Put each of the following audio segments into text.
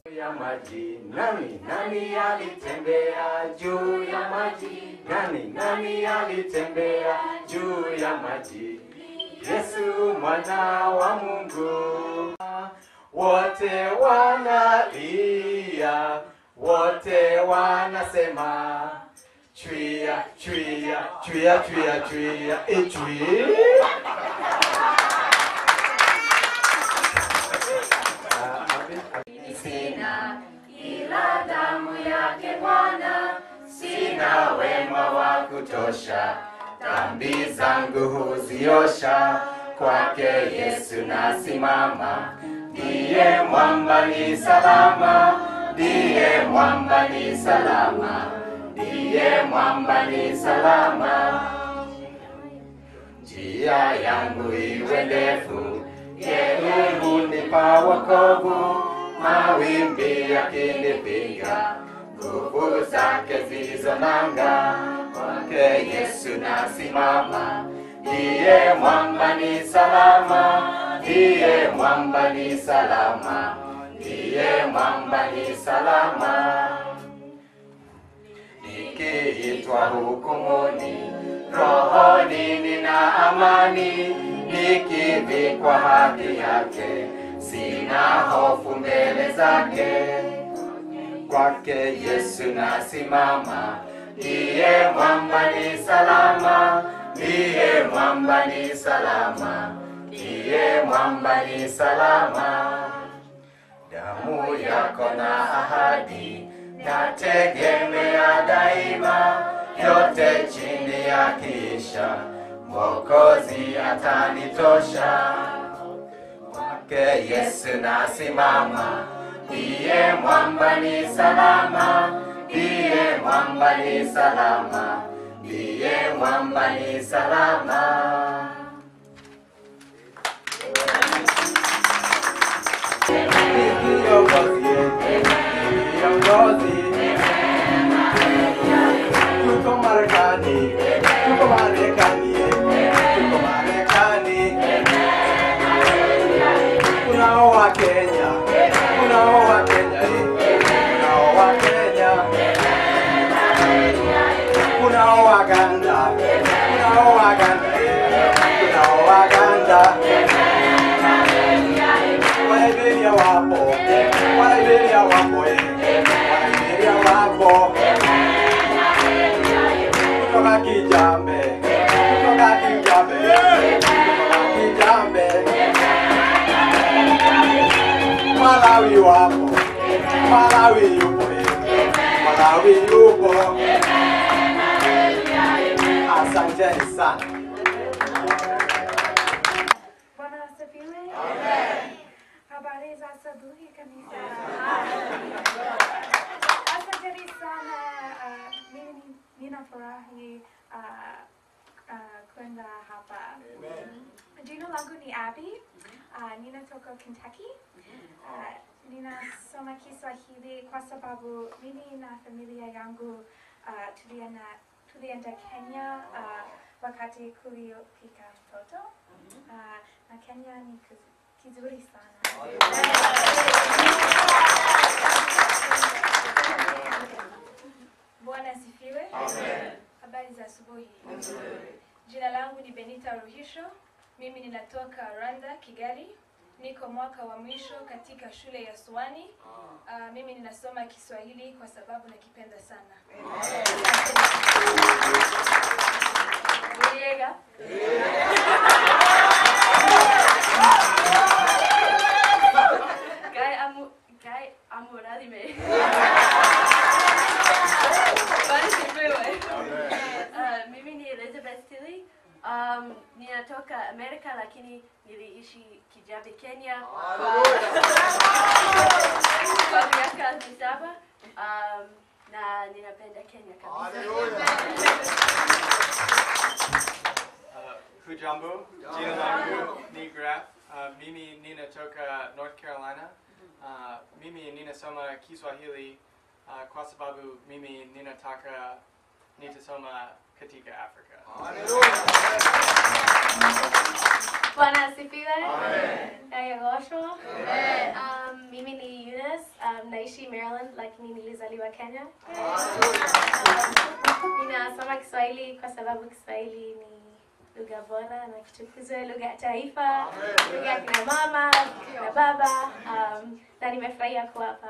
ya maji nani nani alitembea juu ya maji nani nani alitembea juu ya maji Yesu mwana wa Mungu wote wanalia wote wanasema chwia chwia chwia chwia chwia e chwia sina ila damu yake Bwana, sina wema wa kutosha, dhambi zangu huziosha, kwake Yesu nasimama, ndiye mwamba ni salama, ndiye mwamba ni salama, ndiye mwamba ni salama. Njia yangu iwe ndefu, yeye hunipa wokovu, mawimbi yakinipiga, nguvu zake zilizonanga, kwake Yesu nasimama, ndiye mwamba ni salama, ndiye mwamba ni salama, ndiye mwamba ni salama nikiitwa hukumuni, rohoni nina amani, nikivikwa haki yake, sina hofu mbele zake. Kwake Yesu nasimama, ndiye mwamba ni salama, ndiye mwamba ni salama, ndiye mwamba ni salama damu yako na ahadi nategemea daima, yote chini ya kisha Mwokozi atanitosha. Kwake Yesu nasimama, ndiye mwamba ni salama, ndiye mwamba ni salama, ndiye mwamba ni salama. Kiongozi, tuko Marekani, tuko Marekani, tuko Marekani. Kunao wa Kenya, kunao wa Kenya, eh, kunao wa Kenya. Kunao Waganda, kunao Waganda, eh, kunao Waganda. Waliberia wapo, Waliberia wapo, eh, Waliberia wapo. Kutoka Kijambe, kutoka Kijambe, eh, kutoka Kijambe. Malawi wapo, Malawi yupo, eh, Malawi yupo. Asanteni sana. Bwana asifiwe. Habari za asubuhi kanisa. Asanteni sana. ah, Mimi ninafurahi ah, ah, kwenda hapa. Jina langu ni Abby. Ah, Ninatoka Kentucky. Ah, Ninasoma Kiswahili kwa sababu mimi na familia yangu ah, tulienda tulienda Kenya ah, wakati kuliopika mtoto. Ah, na Kenya ni kiz- kizuri sana. Bwana asifiwe. Habari za asubuhi. Jina langu ni Benita Ruhisho. Mimi ninatoka Rwanda, Kigali. Niko mwaka wa mwisho katika shule ya Suwani. Uh, mimi ninasoma Kiswahili kwa sababu nakipenda sana. Yega. Kai amu kai amuradime. Basi sipewe. Uh, mimi ni Elizabeth Tilly. Um, ninatoka Amerika lakini niliishi Kijabe, Kenya kwa kwa miaka saba. Um, na ninapenda Kenya kabisa. Uh, Hujambo, jina langu ni Graf. Uh, mimi ninatoka North Carolina. Uh, mimi ninasoma Kiswahili uh, kwa sababu mimi ninataka nitasoma katika Afrika. Bwana asifiwe. Naitwa Um, mimi ni Eunice. Um, Um, naishi Maryland lakini nilizaliwa Kenya. Ninasoma Kiswahili kwa sababu Kiswahili ni lugha bora na kitukuzwe, lugha ya taifa, lugha ya kina mama, kina baba. Um, na nimefurahia kuwa hapa.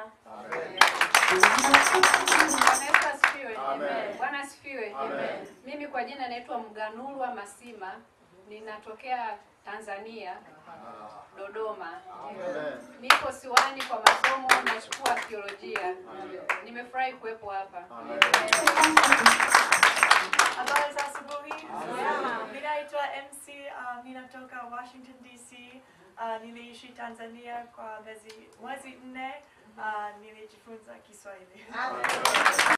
Bwana Yesu asifiwe. Bwana asifiwe. Mimi kwa jina naitwa Mganulwa Masima, ninatokea Tanzania, Dodoma. Niko Siwani kwa masomo, nachukua theolojia. Nimefurahi kuwepo hapa. Habari za asubuhi. Mimi naitwa MC, uh, ninatoka Washington DC. Uh, niliishi Tanzania kwa mwezi mwezi nne. Uh, nilijifunza Kiswahili.